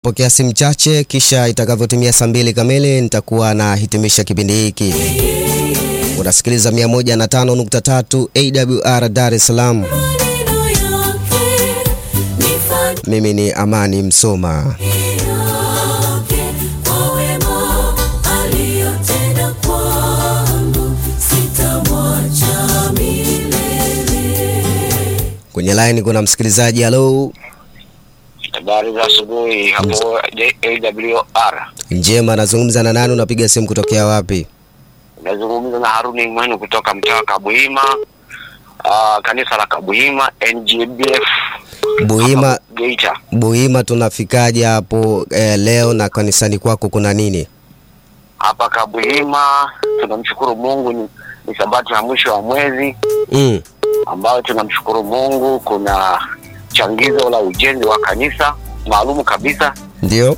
Pokea simu chache, kisha itakavyotimia saa mbili kamili nitakuwa nahitimisha kipindi hiki. Unasikiliza 105.3 AWR Dar es Salaam. Mimi ni Amani Msoma. Kwenye line kuna msikilizaji. Halo, Habari za asubuhi hapo AWR. njema. Nazungumza na nani? Unapiga simu kutokea wapi? Nazungumza na Haruni Mwenu kutoka mtaa wa Kabuhima, uh, kanisa la Kabuhima NGBF Buhima, hapa Geita. Buhima, tunafikaje hapo eh, leo na kanisani kwako kuna nini? Hapa Kabuhima tunamshukuru Mungu, ni, ni sabato ya mwisho wa mwezi Mm. ambayo tunamshukuru Mungu. Kuna changizo la ujenzi wa kanisa maalumu kabisa. Ndio.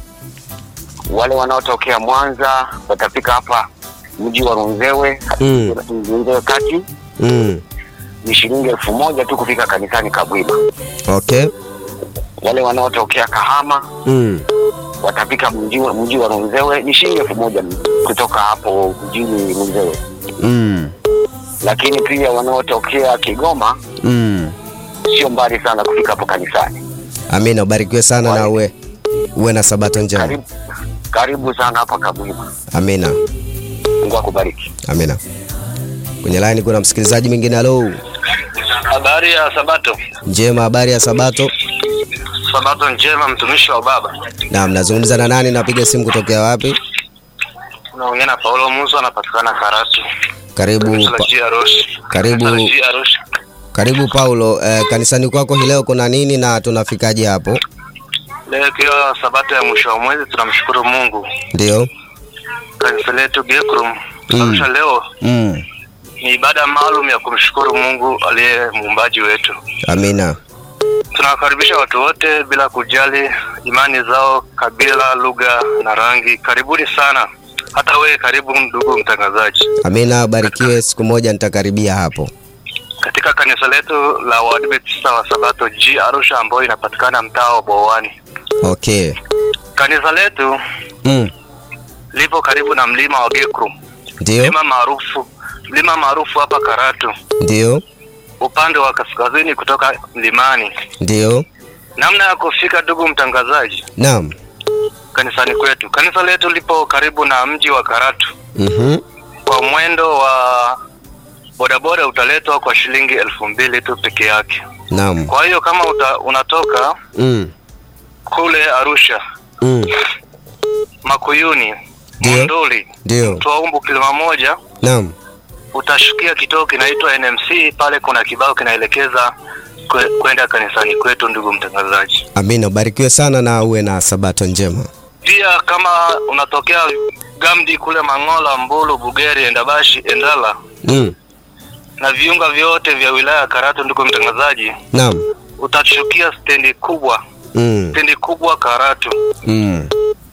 Wale wanaotokea Mwanza watafika hapa mji wa Runzewe, Mm. Runzewe kati Mm. ni shilingi elfu moja tu kufika kanisani Kabuhima. Okay. Wale wanaotokea Kahama Mm. watafika mji wa mji wa Runzewe ni shilingi elfu moja kutoka hapo mjini Runzewe, Mm. lakini pia wanaotokea Kigoma Mm. sio mbali sana kufika hapo kanisani. Amina, ubarikiwe sana na uwe uwe na sabato njema. Karibu, karibu sana hapa Kabuhima. Amina. Mungu akubariki. Amina. Kwenye line kuna msikilizaji mwingine. Halo, Habari ya Sabato. njema. Habari ya sabato? Sabato njema, mtumishi wa Baba. Naam, nazungumza na nani? Napiga simu kutokea wapi? Unaongea na Paulo Musa, anapatikana Karatu. Karibu Kanisa la pa, G Arusha. Karibu. Kanisa la G Arusha. karibu Paulo. Eh, kanisani kwako hii leo kuna nini na tunafikaje hapo? Leo ikiwa Sabato ya mwisho wa mwezi, tunamshukuru Mungu. Ndio. Kanisa letu Gekrum Mm. Arusha leo Mm. ni ibada maalum ya kumshukuru Mungu aliye muumbaji wetu. Amina. Tunawakaribisha watu wote bila kujali imani zao, kabila, lugha na rangi. Karibuni sana. Hata wewe karibu, ndugu mtangazaji. Amina, ubarikiwe. Siku moja nitakaribia hapo. katika kanisa letu la Waadventista wa Sabato G Arusha ambayo inapatikana mtaa wa Bowani. Okay. Kanisa letu Mm. lipo karibu na mlima wa Gekrum, Ndio. mlima maarufu mlima maarufu hapa Karatu, Ndio. upande wa kaskazini kutoka mlimani. Ndio. Namna ya kufika, ndugu mtangazaji, Naam. kanisani kwetu, kanisa letu lipo karibu na mji wa Karatu. Mhm. Kwa mwendo wa bodaboda utaletwa kwa shilingi elfu mbili tu peke yake. Naam. Kwa hiyo kama uta, unatoka Mm. kule Arusha Mm. Makuyuni, Ndio. Monduli, Ndio. Twaumbu kilima moja, Naam. utashukia kituo kinaitwa NMC. Pale kuna kibao kinaelekeza kwe- kwenda kanisani kwetu, ndugu mtangazaji. Amina, ubarikiwe sana na uwe na sabato njema. Pia kama unatokea Gamdi kule Mangola, Mbulu, Bugeri, Endabashi, Endala Mm. na viunga vyote vya wilaya ya Karatu, ndugu mtangazaji, Naam. utashukia stendi kubwa, Mm. stendi kubwa Karatu. Mm.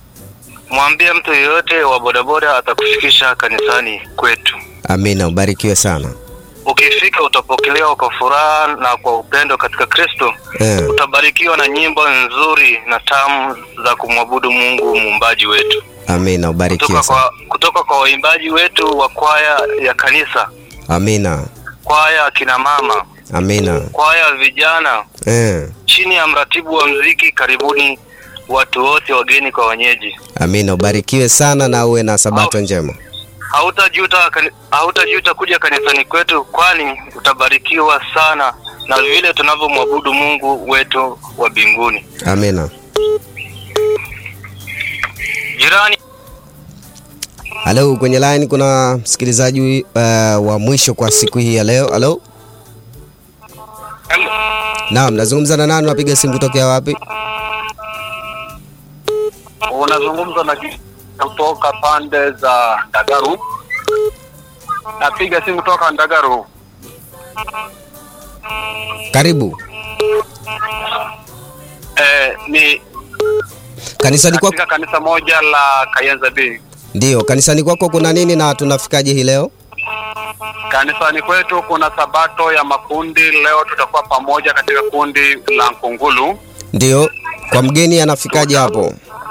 Mwambie mtu yeyote wa bodaboda atakufikisha kanisani kwetu. Amina, ubarikiwe sana. Ukifika utapokelewa kwa furaha na kwa upendo katika Kristo. Eh. Utabarikiwa na nyimbo nzuri na tamu za kumwabudu Mungu muumbaji wetu Amina, ubarikiwe kutoka sana. kwa, kutoka kwa waimbaji wetu wa kwaya ya kanisa, Amina. kwaya akina mama, Amina. kwaya ya vijana Eh. chini ya mratibu wa mziki. Karibuni watu wote, wageni kwa wenyeji. Amina, ubarikiwe sana na uwe na sabato njema. Hautajuta, kani- hautajuta kuja kanisani kwetu, kwani utabarikiwa sana na vile tunavyomwabudu Mungu wetu wa mbinguni. Amina. Jirani Halo, kwenye line kuna msikilizaji uh, wa mwisho kwa siku hii ya leo. Halo. Naam, nazungumza na nani? Unapiga simu kutokea wapi? unazungumza na kutoka pande za Ndagaru. Napiga simu toka Ndagaru. Karibu. Eh, ni Kanisani kwako katika kanisa moja la Kayenza B. ndio, kanisani kwako kuna nini na tunafikaje hii leo? Kanisani kwetu kuna sabato ya makundi. Leo tutakuwa pamoja katika kundi la Nkungulu. Ndio. Kwa mgeni anafikaje hapo?